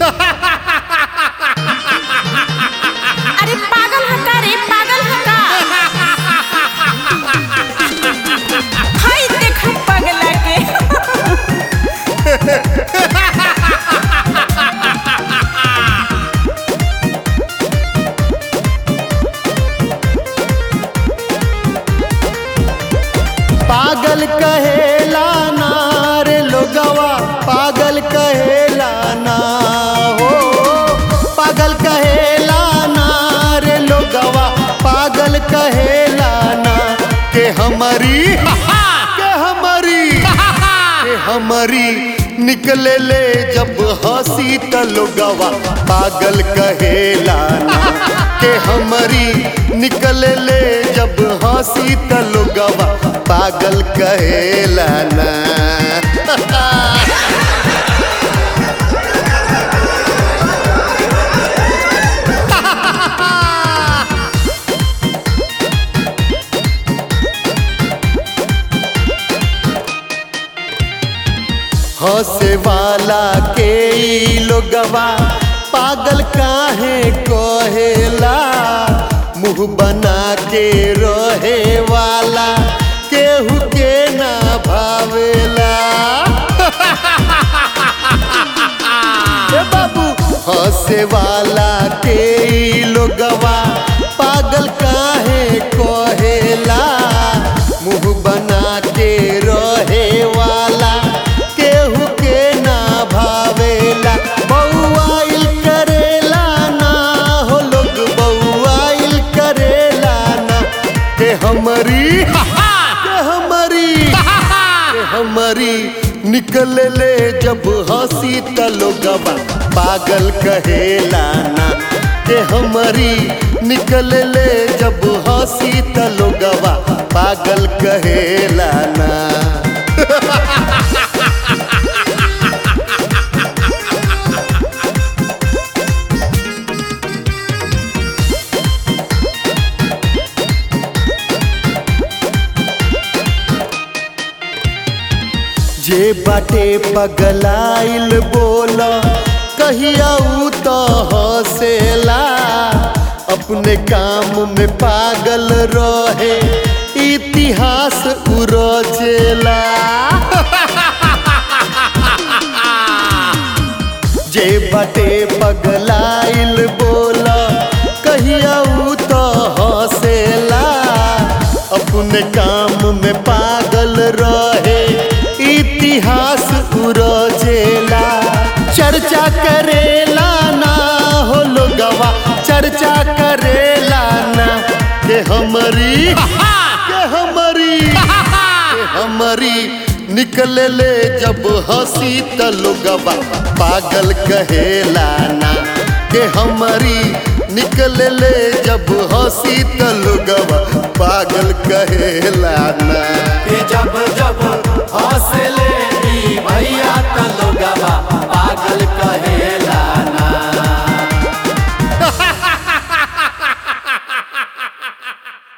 अरे पागल है का रे पागल है का हाय देख पगला के पागल कहेला ना रे लोगवा पागल कहेला ना हो पागल कहेला ना रे लोगवा पागल कहेला ना के हमारी के हमारी के हमारी निकले ले जब हंसी त लोगवा पागल कहेला ना के हमारी निकले ले जब हंसी त लोगवा पागल कहेला ना हंसे वाला के ई लोगवा पागल काहे कहेला मुंह बना के रहे वाला केहू के ना भावेला ए बाबू हंसे वाला के ई लोगवा पागल काहे कहेला मुंह बना के रहे वाला केहू के ना भावेला बउआइल करेला ना हो लोग बउआइल करेला ना के हमारी के हमारी के हमारी निकल ले जब हंसी त लोगवा पागल कहेला ना के हमारी निकल ले जब हंसी त लोगवा पागल कहेला ना जे बाटे पगलाइल बोल कहिया ऊ तो हंसेला अपने काम में पागल रहे इतिहास उरचेला जे बाटे पगलाइल बोल कहिया ऊ तो हंसेला अपने काम में पागल रहे इतिहास उरजेला चर्चा करेला ना हो लोगवा चर्चा करेला ना के हमारी के हमारी के हमारी निकल ले जब हंसी त लोगवा पागल कहेला ना के हमारी निकल ले जब हंसी त लोगवा पागल कहेला ना कि जब जब हौसले